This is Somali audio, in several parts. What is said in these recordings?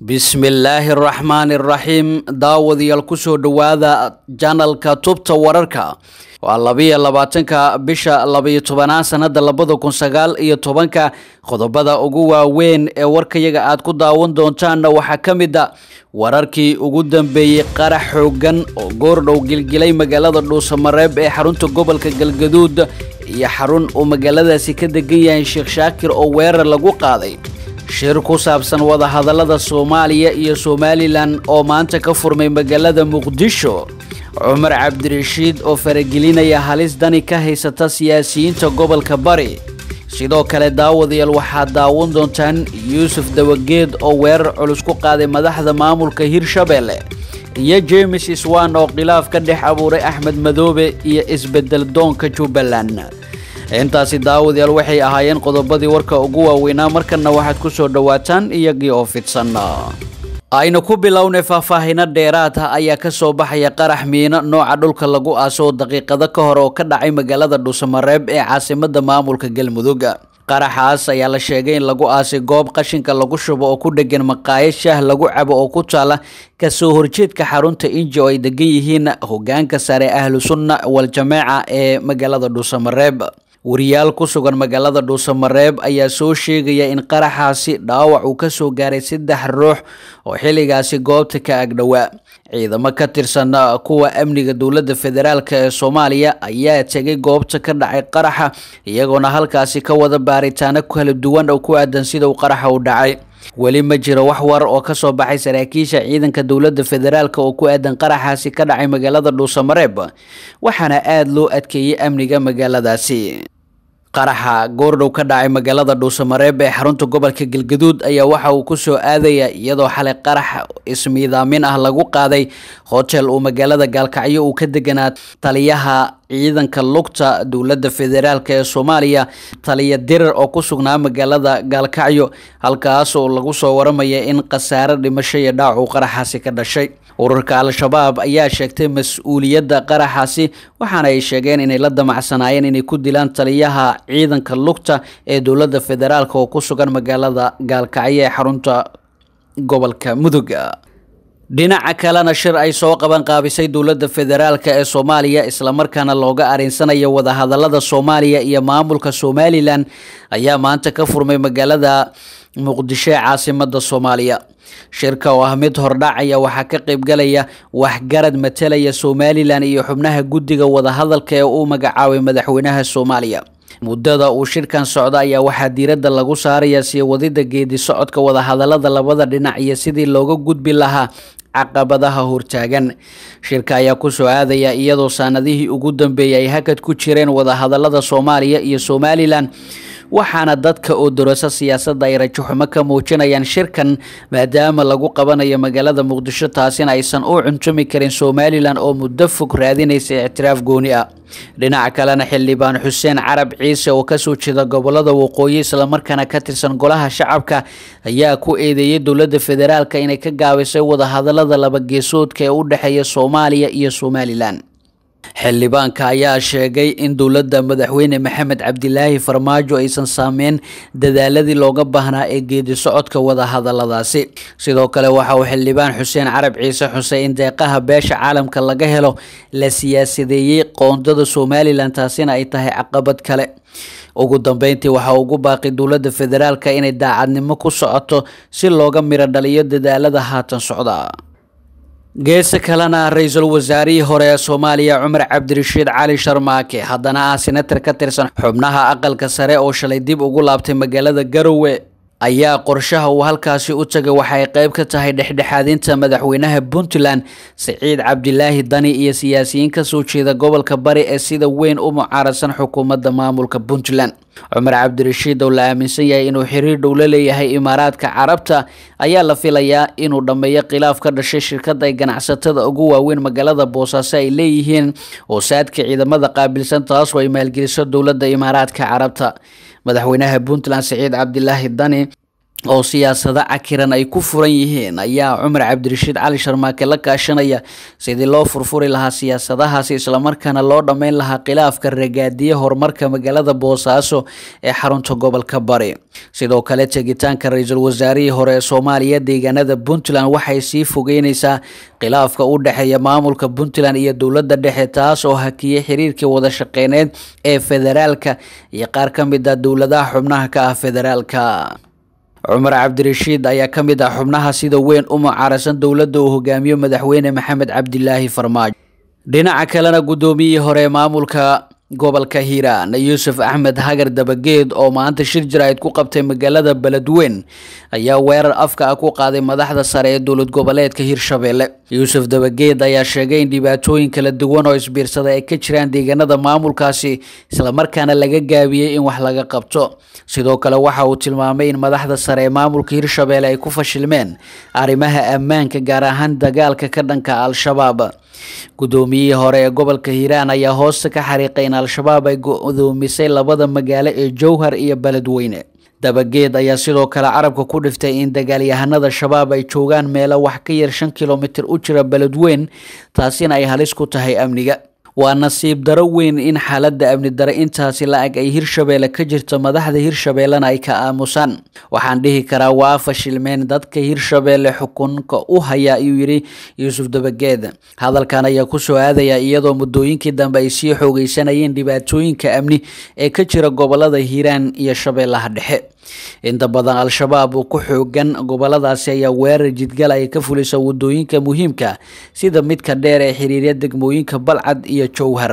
bismillaahi araxmaani araxiim daawadayaal kusoo dhowaada janalka tubta wararka waa labiyo labaatanka bisha labayo tobanaad sanada labada kun sagaal iyo tobanka qodobada ugu waaweyn ee warkayaga aad ku daawan doontaanna waxaa ka mid a wararkii ugu dambeeyey qarax xoogan oo goordhow gilgilay magaalada dhuusamareeb ee xarunta gobolka galgaduud iyo xarun uu magaaladaasi ka degan yahay sheekh shaakir oo weerar lagu qaaday shir ku saabsan wadahadallada soomaaliya iyo somalilan oo maanta ka furmay magaalada muqdisho cumar cabdirashiid oo faragelinaya halis dani ka haysata siyaasiyiinta gobolka bari sidoo kale daawadayaal waxaad daawan doontaan yuusuf dawageed oo weerar culus ku qaaday madaxda maamulka hirshabelle iyo jemes iswan oo khilaaf ka dhex abuuray axmed madoobe iyo isbedel doonka jubbaland intaasi daawadayaal waxay ahaayeen qodobadii warka ugu waaweynaa markana waxaad ku soo dhowaataan iyagii oo fidsan aynu ku bilownay faahfaahino dheeraad ah ayaa kasoo baxaya qarax miino nooca dhulka lagu aaso daqiiqado ka hor oo ka dhacay magaalada dhuusamareeb ee caasimada maamulka galmudug qaraxaas ayaa la sheegay in lagu aasay goob qashinka lagu shubo oo ku dhegan maqaayad shaah lagu cabo oo ku taala kasoo horjeedka xarunta inji oo ay degan yihiin hogaanka sare ahlu sunna wal-jameeca ee magaalada dhuusamareeb wariyaal ku sugan magaalada dhuusamareeb ayaa soo sheegaya in qaraxaasi dhaawac uu ka soo gaaray saddex ruux oo xilligaasi goobta ka agdhowaa ciidamo ka tirsan kuwa amniga dowladda federaalk ee soomaaliya ayaa tegay goobta ka dhacay qaraxa iyagoona halkaasi ka wada baaritaano kala duwan oo ku aadan sida uu qaraxa u dhacay weli ma jiro wax war oo kasoo baxay saraakiisha ciidanka dowladda federaalk oo ku aadan qaraxaasi ka dhacay magaalada dhuusamareeb waxaana aada loo adkeeyey amniga magaaladaasi qaraxa goordhow ka dhacay magaalada dhuusamareeb ee xarunta gobolka galgaduud ayaa waxa uu ku soo aadaya iyadoo xalay qarax ismiidaamin ah lagu qaaday hotel uu magaalada gaalkacyo uu ka deganaa taliyaha ciidanka lugta dowladda federaalk ee soomaaliya taliya dirar oo ku sugnaa magaalada gaalkacyo halkaas oo lagu soo waramaya in khasaare dhimasho iyo dhaac uu qaraxaasi ka dhashay ururka al-shabaab ayaa sheegtay mas-uuliyadda qaraxaasi waxaana ay sheegeen inay la damacsanaayeen inay ku dilaan taliyaha ciidanka lugta ee dowladda federaalk oo ku sugan magaalada gaalkacyo ee xarunta gobolka mudug dhinaca kalena shir ay soo qaban qaabisay dowladda federaalk ee soomaaliya islamarkaana looga arinsanayo wadahadalada soomaaliya iyo maamulka somalilan ayaa maanta ka furmay magaalada muqdisho ee caasimada soomaaliya shirka oo ah mid hordhacaya waxaa ka qaybgalaya waxgarad matalaya somalilan iyo xubnaha guddiga wadahadalka ee uu magacaabay madaxweynaha soomaaliya muddada uu shirkan socda ayaa waxaa diiradda lagu saaraya sii wadida geedi socodka wadahadalada labada dhinac iyo sidii looga gudbi lahaa caqabadaha hortaagan shirka ayaa kusoo aadaya iyadoo saanadihii ugu dambeeyay ay hakad ku jireen wadahadalada soomaaliya iyo somalilan waxaana dadka oo dorasa siyaasadda ay rajaxumo ka muujinayaan shirkan maadaama lagu qabanayo magaalada muqdisho taasina aysan u cuntumi karin somalilan oo muddo fog raadinaysa ictiraaf gooni ah dhinaca kalena xildhibaan xuseen carab ciise oo kasoo jeeda gobolada waqooyi islamarkaana ka tirsan golaha shacabka ayaa ku eedeeyay dowladda federaalk inay ka gaabisay wadahadalada labageesoodka ee u dhexeeya soomaaliya iyo somalilan xildhibaanka ayaa sheegay in dowladda madaxweyne maxamed cabdilaahi farmaajo aysan saameyn dadaaladii looga baahnaa ee geedi socodka wadahadaladaasi sidoo kale waxa uu xildhibaan xuseen carab ciise xusay in deeqaha beesha caalamka laga helo la siyaasadeeyey qoondada somalilan taasina ay tahay caqabad kale ugu dambeyntii waxaa ugu baaqi dowladda federaalk inay daacadnimo ku socoto si looga miro dhaliyo dadaalada haatan socda geesa kalena ra-iisul wasaarihii hore ee soomaaliya cumar cabdirashiid cali sharmaake haddana ah senatar ka tirsan xubnaha aqalka sare oo shalay dib ugu laabtay magaalada garowe ayaa qorshaha uu halkaasi u tagay waxay qayb ka tahay dhexdhexaadinta madaxweynaha puntland siciid cabdilaahi dani iyo siyaasiyiin kasoo jeeda gobolka bari ee sida weyn u mucaaradsan xukuumadda maamulka puntland cumar cabdirashiid oo la aaminsan yahay inuu xiriir dhow la leeyahay imaaraadka carabta ayaa la filayaa inuu dhammeeyo khilaaf ka dhashay shirkada ay ganacsatada ugu waaweyn magaalada boosaaso ay leeyihiin oo saadka ciidamada qaabilsan taasoo ay maalgeliso dowladda imaaraadka carabta madaxweynaha puntland siciid cabdilaahi dani oo siyaasado cakiran ay ku furan yihiin ayaa cumar cabdirashiid cali sharmaake la kaashanaya sidii loo furfuri lahaa siyaasadahaasi islamarkaana loo dhammayn lahaa khilaafka ragaadiye horumarka magaalada boosaaso ee xarunta gobolka bari sidoo kale tegitaanka ra-iisul wasaarihii hore ee soomaaliya deegaanada puntland waxay sii fogeyneysaa khilaafka u dhexeeya maamulka puntland iyo dowladda dhexe taas oo hakiyey xiriirkii wada shaqeyneed ee federaalka iyo qaar ka mid ah dowladaha xubnaha ka ah federaalka cumar cabdirashiid ayaa ka mid ah xubnaha sida weyn u mucaarasan dowladda uu hogaamiyo madaxweyne maxamed cabdilaahi farmaajo dhinaca kalena guddoomiyihii hore ee maamulka gobolka hiiraan yuusuf axmed hagar dabageed oo maanta shir jaraa'id ku qabtay magaalada beledweyn ayaa weerar afka ah ku qaaday madaxda sare ee dowlad goboleedka hirshabelle yuusuf dabageed ayaa sheegay in dhibaatooyin kala duwan oo isbiirsada ay ka jiraan deegaanada maamulkaasi islamarkaana laga gaabiyey in wax laga qabto sidoo kale waxa uu tilmaamay in madaxda sare ee maamulka hirshabelle ay ku fashilmeen arrimaha ammaanka gaar ahaan dagaalka ka dhanka al-shabaab guddoomiyihii hore ee gobolka hiiraan ayaa hoosta ka xariiqay in al-shabaab ay gudoomisay labada magaalo ee jowhar iyo beledweyne dabageed ayaa sidoo kale carabka ku dhiftay in dagaalyahanada shabaab ay joogaan meelo wax ka yar shan kilomitir u jira beledweyn taasina ay halis ku tahay amniga waa nasiib daro weyn in xaaladda amni dare intaasi la-ag ay hirshabeelle ka jirto madaxda hirshabeellena ay ka aamusaan waxaan dhihi karaa waa fashilmeen dadka hirshabeelle xukunka u haya ayuu yidhi yuusuf dabageed hadalkan ayaa kusoo aadaya iyadoo muddooyinkii dambe ay sii xoogeysanayeen dhibaatooyinka amni ee ka jira gobolada hiiraan iyo shabeellaha dhexe inta badan al-shabaab uu ku xoogan goboladaasi ayaa weerar jidgal ay ka fulisa wadooyinka muhiimka sida midka dheer ee xiriirya degmooyinka balcad iyo jowhar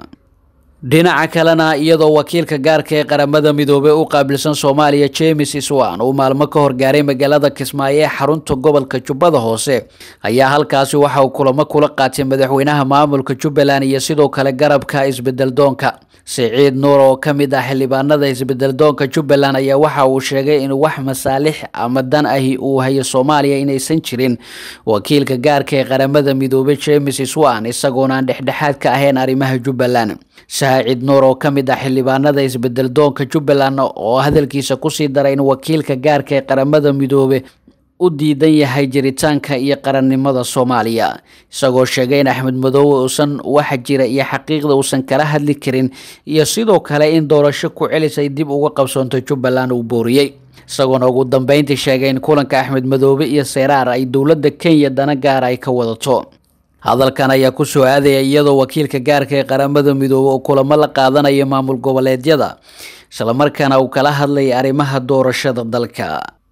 dhinaca kalena iyadoo wakiilka gaarka ee qaramada midoobey u qaabilsan soomaaliya james iswan uu maalmo ka horgaaray magaalada kismaayo ee xarunta gobolka jubbada hoose ayaa halkaasi waxa uu kulamo kula qaatay madaxweynaha maamulka jubbaland iyo sidoo kale garabka isbedeldoonka siciid nuur oo ka mid ah xildhibaanada isbedeldoonka jubbaland ayaa waxa uu sheegay in wax masaalix ama dan ahi uu hayo soomaaliya inaysan jirin wakiilka gaarka ee qaramada midoobey james iswan isagoona aan dhexdhexaad ka ahayn arrimaha jubbaland saacid nuur oo ka mid ah xildhibaanada isbedeldoonka jubbaland oo hadalkiisa kusii daray in wakiilka gaarka ee qaramada midoobe u diidan yahay jiritaanka iyo qarannimada soomaaliya isagoo sheegay in axmed madoobe uusan waxa jira iyo xaqiiqda uusan kala hadli karin iyo sidoo kale in doorasho ku celis ay dib uga qabsoonto jubbaland uu booriyey isagoona ugu dambeyntii sheegay in kulanka axmed madoobe iyo seyraar ay dowladda kenya dana gaara ay ka wadato hadalkan ayaa kusoo aadaya iyadoo wakiilka gaarka ee qaramada midoobe oo kulamo la qaadanayo maamul goboleedyada islamarkaana uu kala hadlayay arrimaha doorashada dalka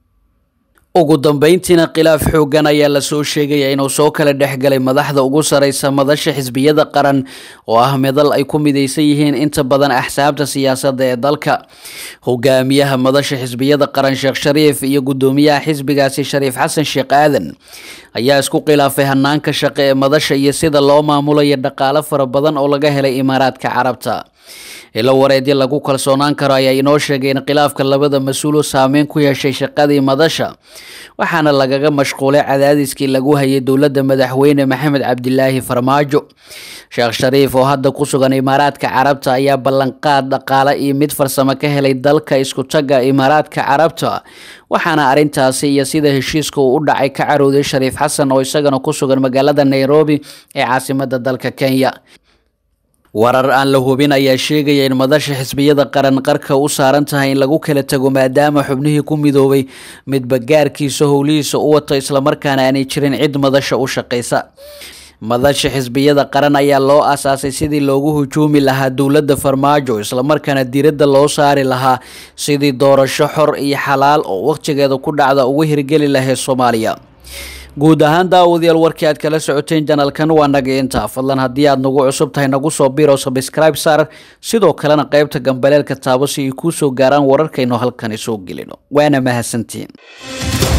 ugu dambeyntiina khilaaf xoogan ayaa lasoo sheegaya inuu soo kala dhexgalay madaxda ugu sareysa madasha xisbiyada qaran oo ah midal ay ku mideysan yihiin inta badan axsaabta siyaasadda ee dalka hogaamiyaha madasha xisbiyada qaran sheekh shariif iyo guddoomiyaha xisbigaasi shariif xasan sheekh aadan ayaa isku khilaafay hanaanka shaqe ee madasha iyo sida loo maamulayo dhaqaalo fara badan oo laga helay imaaraadka carabta ilo wareedyo lagu kalsoonaan karo ayaa inoo sheegay in khilaafka labada mas-uul saameyn ku yeeshay shaqadii madasha waxaana lagaga mashquulay cadaadiskii lagu hayay dowladda madaxweyne maxamed cabdilaahi farmaajo sheekh shariif oo hadda ku sugan imaaraadka carabta ayaa ballanqaad dhaqaale iyo mid farsamo ka helay dalka isku tagga imaaraadka carabta waxaana arrintaasi iyo sida heshiiska uu u dhacay ka carooday shariif xasan oo isagana ku sugan magaalada nairobi ee caasimada dalka kenya warar aan la hubin ayaa sheegaya in madasha xisbiyada qaran qarka u saaran tahay in lagu kala tago maadaama xubnihii ku midoobay midba gaarkiisa howlihiisa u wato islamarkaana aanay jirin cid madasha u shaqaysa madasha xisbiyada qaran ayaa loo aasaasay sidii loogu hujuumi lahaa dowladda farmaajo islamarkaana diiradda loo saari lahaa sidii doorasho xor iyo xalaal oo wakhtigeeda ku dhacda ugu hirgeli lahayd soomaaliya guud ahaan daawadayaal warkii aad kala socoteen janalkan waa naga intaa fadlan haddii aad nagu cusub tahay nagu soo biro sabscribe saar sidoo kalena qaybta gambaleelka taabo si ay kuu soo gaaraan wararkaynu halkani soo gelino waana mahadsantiin